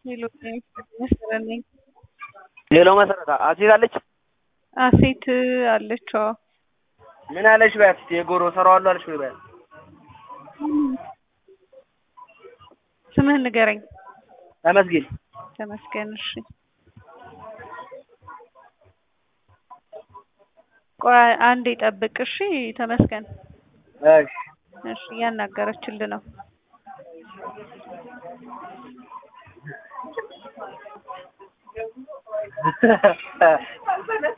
ሌሎች መሰረት ነኝ። ሌላው መሰረት አሴት አለች። አሴት አለች። አዎ ምን አለች በያት እስኪ የጎሮ እሰራዋለሁ አለች ወይ በያት። ስምህን ንገረኝ። ተመስገን ተመስገን። እሺ ቆይ አንዴ ጠብቅ። እሺ ተመስገን። እሺ እሺ እያናገረችልህ ነው።